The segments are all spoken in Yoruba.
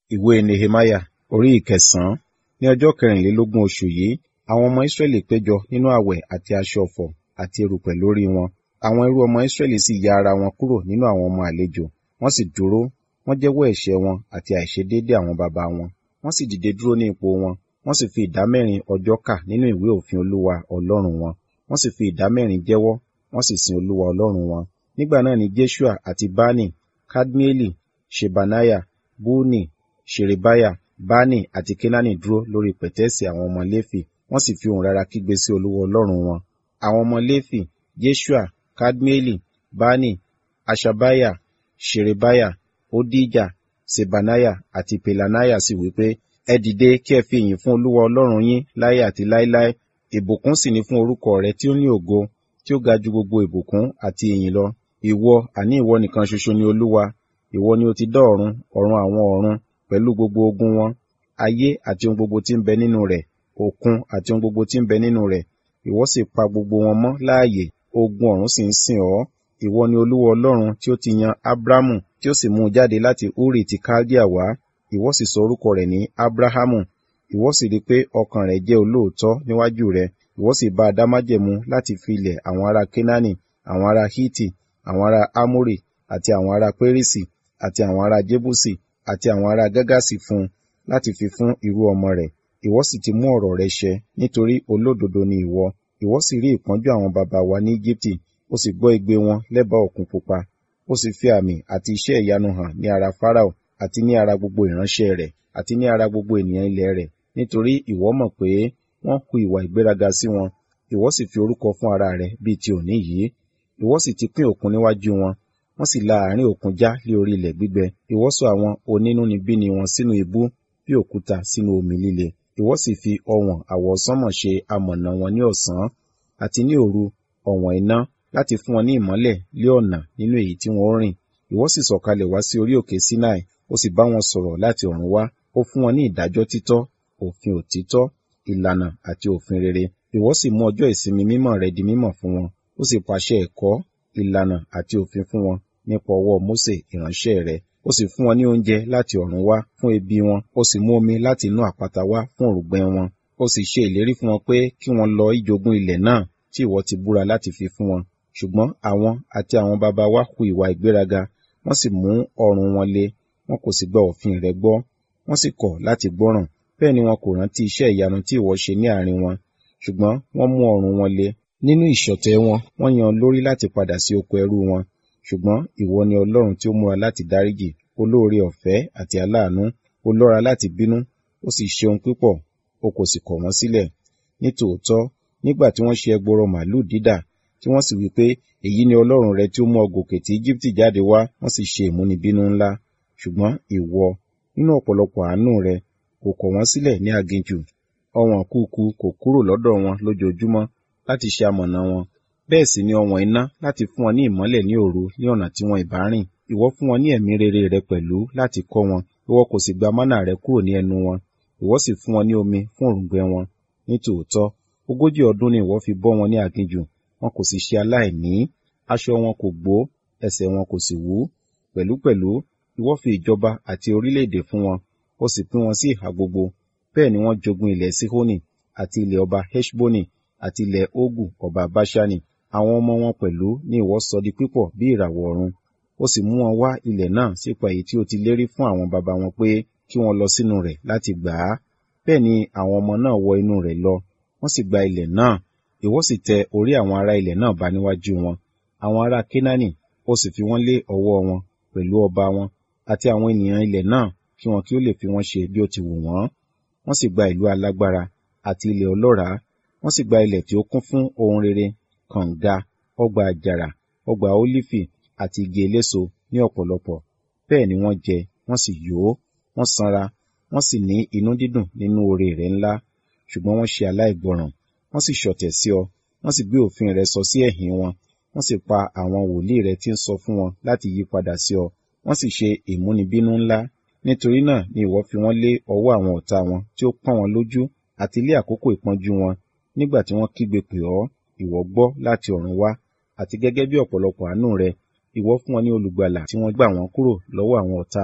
ìwé nehemiah orí ìkẹsàn-án ní ọjọ́ kẹrìnlélógún oṣù yìí àwọn ọmọ israẹli péjọ nínú àwẹ̀ àti aṣọ ọ̀fọ̀ àti erùpẹ̀ lórí wọn àwọn ẹrú ọmọ israẹli sì ya ara wọn kúrò nínú àwọn ọmọ àlejò wọ́n sì dúró wọ́n jẹ́wọ́ ẹ̀ṣẹ̀ wọn àti àìṣedéédé àwọn baba wọn wọ́n sì dìde dúró ní ipò wọn wọ́n sì fi ìdámẹ́rin ọjọ́ kà nínú ìwé òfin olúwa ọlọ́run wọn wọ́n sì fi ìdámẹ́rin jẹ́wọ́ wọ́n sì sin olúwa ọlọ́run wọn nígbà náà ni jeshua àti bani kadmieli shebaniah buni sherebiah bani àti kenani dúró lórí pẹ̀tẹ́ẹ̀sì àwọn ọmọ léfì wọ́n sì fi ohùn rara kígbe sí olúwa ọlọ́run wọn àwọn ọmọ léfì jeshua kadmieli bani ashabiah sherebiah odija sebaniah àti pelaniah sì wí pé ẹ dìde kí ẹ fi ìyìn fún olúwa ọlọ́run yín láyé àti láéláé ìbùkún sì ni fún orúkọ rẹ tí ó ní ògo tí ó ga ju gbogbo ìbùkún àti ìyìn lọ ìwọ àní ìwọ nìkan ṣoṣo ni olúwa ìwọ ni ó ti dá ọ̀run ọ̀run àwọn ọ̀run pẹ̀lú gbogbo ogun wọn ayé àti ohun gbogbo tí ń bẹ nínú rẹ̀ òkun àti ohun gbogbo tí ń bẹ nínú rẹ̀ ìwọ sì pa gbogbo wọn mọ́ láàyè ogun ọ̀run sì ń sìn ọ́ ìwọ ni olúwa ọlọ́run tí ó ti yan abrahamu tí ó sì mú un jáde láti uri ti kaldea wá ìwọ sì sọ orúkọ rẹ̀ ní abrahamu ìwọ sì rí pé ọkàn rẹ̀ jẹ́ olóòótọ́ níwájú rẹ̀ ìwọ sì bá a dá májẹ̀mú láti fi ilẹ̀ àwọn ará kenani àwọn ará hiti àwọn ará amori àti àwọn ará perisi àti àwọn ará jebusi àti àwọn ará gagasi fún un láti fi fún irú ọmọ rẹ̀ ìwọ sì ti mú ọ̀rọ̀ rẹ̀ ṣẹ nítorí olódodo ni ìwọ ìwọ sì rí ìpọ́njú àwọn baba wa ní Íjíbítì ó sì gbọ́ igbe wọn lẹ́bàá òkun pupa ó sì fi àmì àti iṣẹ́ ìyanu hàn ní ara Fáráò àti ní ara gbogbo ìránṣẹ́ rẹ̀ àti ní ara gbogbo ènìyàn ilẹ̀ rẹ̀ nítorí ìwọ mọ̀ pé wọ́n hu ìwà ìgbéraga sí wọn ìwọ sì fi orúkọ fún ara rẹ̀ bíi ti òní yìí ìwọ sì ti pín òkun níwájú wọn wọ́n sì la àárín òkun já lé orí ilẹ̀ gbígbẹ ìwọ sọ àwọn onínúnibíni wọn sínú ibú bí òkúta sínú omi líle ìwọ sì fi ọ̀wọ̀n àwọsánmọ̀ ṣe amọ̀nà wọn ní ọ̀sán àti ní òru ọ̀wọ̀n iná láti fún wọn ní ìmọ́lẹ̀ lé ọ̀nà nínú èyí tí wọ́n rìn ìwọ sì sọ̀kalẹ̀ wá sí orí òkè Sinai ó sì bá wọn sọ̀rọ̀ láti ọ̀run wá ó fún wọn ní ìdájọ́ títọ́ òfin òtítọ́ ìlànà àti òfin rere ìwọ sì mú ọjọ́ ìsinmi mímọ́ rẹ di mímọ́ fún wọn ó sì pàṣẹ ẹ̀kọ́ ìlànà àti òfin fún wọn nípa ọwọ́ Mósè ìránṣẹ́ rẹ̀ ó sì fún wọn ní oúnjẹ láti ọ̀run wá fún ebi wọn ó sì mú omi láti inú àpáta wá fún òrùngbẹ wọn ó sì ṣe ìlérí fún wọn pé kí wọn lọ ìjogún ilẹ̀ náà tí ìwọ ti búra láti fi fún wọn ṣùgbọ́n àwọn àti àwọn baba wa hu ìwà ìgbéraga wọ́n sì mú ọrùn wọn le wọn kò sì gba òfin rẹ gbọ́ wọ́n sì kọ̀ láti gbọ́ràn bẹ́ẹ̀ ni wọn kò rántí iṣẹ́ ìyanu tí ìwọ ṣe ní àárín wọn ṣùgbọ́n wọ́n mú ọrùn wọn le nínú ìṣọ̀tẹ̀ wọn wọ́n yan lórí láti padà sí oko ẹrú wọn ṣùgbọ́n ìwọ ni Ọlọ́run tí ó múra láti dáríjì olóore ọ̀fẹ́ àti aláàánú ó lọ́ra láti bínú ó sì ṣeun púpọ̀ o kò sì kọ̀ wọ́n sílẹ̀ ní tòótọ́ nígbà tí wọ́n ṣe ẹgbọrọ màálù dídà tí wọ́n sì wí pé èyí ni Ọlọ́run rẹ tí ó mú ọ gòkè tí Íjíbítì jáde wá wọ́n sì ṣe ìmúnibínú ńlá ṣùgbọ́n ìwọ nínú ọ̀pọ̀lọpọ̀ àánú rẹ kò kọ̀ wọ́n sílẹ̀ ní aginjù ọ̀wọ̀n kúkú kò kúrò lọ́dọ̀ wọn lójoojúmọ́ láti ṣe amọ̀nà wọn bẹ́ẹ̀ sì ni ọ̀wọ̀n iná láti fún wọn ní ìmọ́lẹ̀ ní òru ní ọ̀nà tí wọn ìbá rìn ìwọ fún wọn ní ẹ̀mí rere rẹ pẹ̀lú láti kọ́ wọn ìwọ kò sì gba mánà rẹ kúrò ní ẹnu wọn ìwọ sì fún wọn ní omi fún òrùngbẹ wọn ní tòótọ́ ogójì ọdún ni ìwọ fi bọ́ wọn ní aginjù wọn kò sì ṣe aláìní aṣọ wọn kò gbó ẹsẹ̀ wọn kò sì wú pẹ̀lúpẹ̀lú ìwọ fi ìjọba àti orílẹ̀-èdè fún wọn ó sì pín wọn sí ìhà gbogbo bẹ́ẹ̀ ni wọ́n jogún ilẹ̀ Sihoni àti ilẹ̀ ọba Heshboni àti ilẹ̀ Ogu ọba Bashani àwọn ọmọ wọn pẹ̀lú ní ìwọ sọ di pípọ̀ bí ìràwọ̀ ọ̀run ó sì mú wọn wá ilẹ̀ náà sípa èyí tí ó ti lérí fún àwọn baba wọn pé kí wọ́n lọ sínú rẹ̀ láti gbà á bẹ́ẹ̀ ni àwọn ọmọ náà wọ inú rẹ̀ lọ wọ́n sì gba ilẹ̀ náà ìwọ sì tẹ orí àwọn ará ilẹ̀ náà bá níwájú wọn àwọn ará Kénáánì ó sì fi wọ́n lé ọwọ́ wọn pẹ̀lú ọba wọn àti àwọn ènìyàn ilẹ̀ náà kí wọn kí ó lè fi wọ́n ṣe bí ó ti wù wọ́n wọ́n sì gba ìlú alágbára àti ilẹ̀ ọlọ́ràá wọ́n sì gba ilẹ̀ tí ó kún fún ohun rere kànga ọgbà àjàrà ọgbà ólífì àti igi eléso ní ọ̀pọ̀lọpọ̀ bẹ́ẹ̀ ni wọ́n jẹ wọ́n sì yó wọ́n sanra wọ́n sì ní inú dídùn nínú oore rẹ̀ ńlá ṣùgbọ́n wọ́n ṣe aláìgbọràn wọ́n sì ṣọ̀tẹ̀ sí ọ wọ́n sì gbé òfin rẹ sọ sí ẹ̀yìn wọn wọ́n sì pa àwọn wòlíì rẹ tí ń sọ fún wọn láti yí padà sí ọ wọ́n sì ṣe ìmúnibínú ńlá nítorí náà ni ìwọ fi wọ́n lé ọwọ́ àwọn ọ̀tá wọn tí ó pọ́n wọn lójú àti lé àkókò ìpọ́njú wọn nígbà tí wọ́n kígbe pè ọ́ ìwọ gbọ́ láti ọ̀run wá àti gẹ́gẹ́ bí ọ̀pọ̀lọpọ̀ àánú rẹ ìwọ fún wọn ní olùgbàlà tí wọ́n gbà wọ́n kúrò lọ́wọ́ àwọn ọ̀tá wọn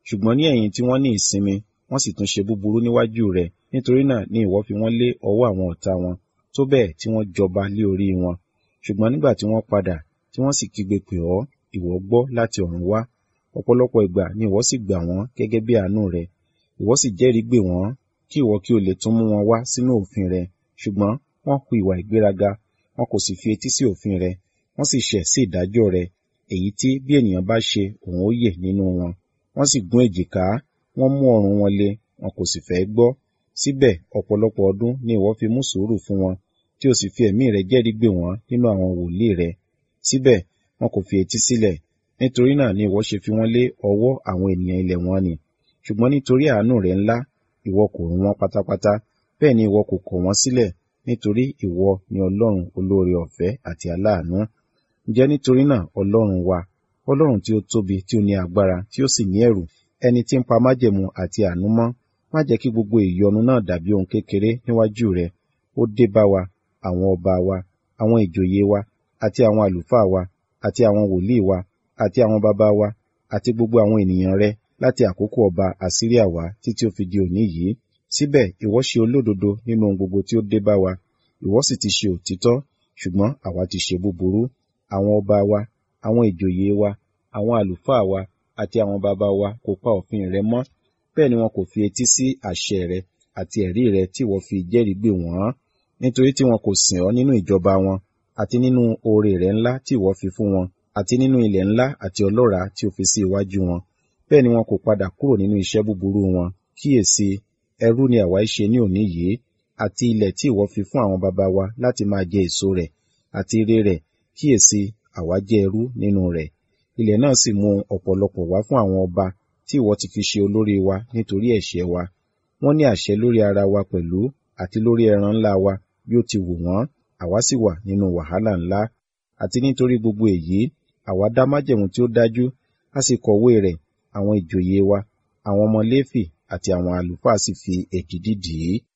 ṣùgbọ́n ní ẹ̀yìn tí wọ́n ní ìsinmi wọ́n sì tún ṣe búburú níwájú rẹ nítorí náà ni ìwọ fi wọ́n lé ọwọ́ àwọn ọ̀tá wọn tó bẹ́ẹ̀ tí wọ́n jọba lé orí wọn ṣùgbọ́n nígbà tí wọ́n padà tí wọ́n sì kígbe pè ọ́ ìwọ gbọ́ láti ọ̀run wá ọ̀pọ̀lọpọ̀ ìgbà ni ìwọ sì gbà wọ́n gẹ́gẹ́ bí àánú rẹ ìwọ sì jẹ́rìí gbè wọ́n kí ìwọ kí o lè tún mú wọn wá sínú òfin rẹ ṣùgbọ́n wọ́n hu ìwà ìgbéraga wọn kò sì fi etí sí òfin rẹ wọ́n sì ṣẹ̀ sí ìdájọ́ rẹ èyí tí bí ènìyàn bá ṣe òun ó yè nínú wọn wọ́n sì gún èjìká wọ́n mú ọrùn wọn le wọn kò sì fẹ́ gbọ́ síbẹ̀ ọ̀pọ̀lọpọ̀ ọdún ni ìwọ fi mú sùúrù fún wọn tí o sì fi ẹ̀mí rẹ jẹ́rìí gbè wọ́n nínú àwọn wòlíì rẹ síbẹ̀ wọn kò fi etí sílẹ̀ nítorí náà ni ìwọ ṣe fi wọ́n lé ọwọ́ àwọn ènìyàn ilẹ̀ wọn ni ṣùgbọ́n nítorí àánú rẹ ńlá ìwọ kò run wọn pátápátá bẹ́ẹ̀ ni ìwọ kò kọ̀ wọ́n sílẹ̀ nítorí ìwọ ni ọlọ́run olóore ọ̀fẹ́ àti aláàánú ǹjẹ́ nítorí náà ọlọ́run wa ọlọ́run tí ó tóbi tí ó ní agbára tí ó sì ní ẹ̀rù ẹni tí ń pa májẹ̀mú àti àánú mọ́ má jẹ́ kí gbogbo ìyọnu náà dàbí ohun kékeré níwájú rẹ ó dé bá wa àwọn ọba wa àwọn ìjòyè wa àti àwọn àlùfáà wa àti àwọn wòlíì wa àti àwọn bàbá wa àti gbogbo àwọn ènìyàn rẹ láti àkókò ọba àsíríà wá títí ó fi di òní yìí síbẹ̀ ìwọ ṣe olódodo nínú ohun gbogbo tí ó dé bá wa ìwọ sì ti ṣe òtítọ́ ṣùgbọ́n àwa ti ṣe búburú àwọn ọba wa àwọn ìjòyè wa àwọn àlùfáà wa àti àwọn bàbá wa kò pa òfin rẹ mọ́ bẹ́ẹ̀ ni wọn kò fi etí sí àṣẹ rẹ àti ẹ̀rí rẹ tí ìwọ fi jẹ́rìí gbè wọ́n nítorí tí wọn kò sìn ọ́ nínú ìjọba wọn àti nínú oore rẹ ńlá tí ìwọ fi fún wọn àti nínú ilẹ̀ ńlá àti ọlọ́ràá tí o fi sí iwájú wọn bẹ́ẹ̀ ni wọn kò padà kúrò nínú iṣẹ́ búburú wọn kíyèsí ẹrú ni àwa ṣe ní òní yìí àti ilẹ̀ tí ìwọ fi fún àwọn baba wa láti máa jẹ èso rẹ̀ àti ire rẹ̀ kíyèsí àwa jẹ́ ẹrú nínú rẹ̀ ilẹ̀ náà sì mú ọ̀pọ̀lọpọ̀ wá fún àwọn ọba tí ìwọ ti fi ṣe olórí wa nítorí ẹ̀ṣẹ̀ wa wọ́n ní àṣẹ lórí ara wa pẹ̀lú àti lórí ẹran ńlá wa bí ó ti wù wọ́n àwa sì wà nínú wàhálà ńlá àti nítorí gbogbo èyí àwa dá májẹ̀mú tí ó dájú a sì kọ̀wé rẹ̀ àwọn ìjòyè wa àwọn ọmọ léfì àti àwọn àlùfáà sì fi èdìdì dì í